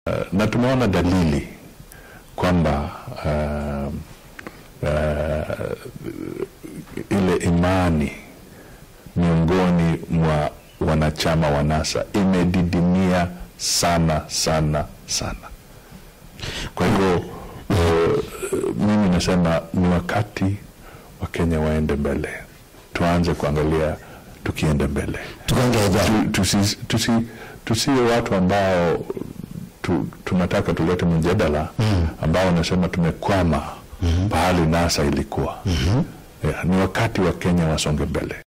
na tumeona dalili kwamba uh, uh, ile imani miongoni mwa wanachama wa NASA imedidimia sana sana sana. Kwa hivyo uh, mimi nasema ni wakati Wakenya waende mbele, tuanze kuangalia tukienda mbele, tukaendelea tusi, tusi, tusiwe watu ambao tu, tunataka tulete mjadala ambao wanasema tumekwama pahali NASA ilikuwa. Yeah, ni wakati wa Kenya wasonge mbele.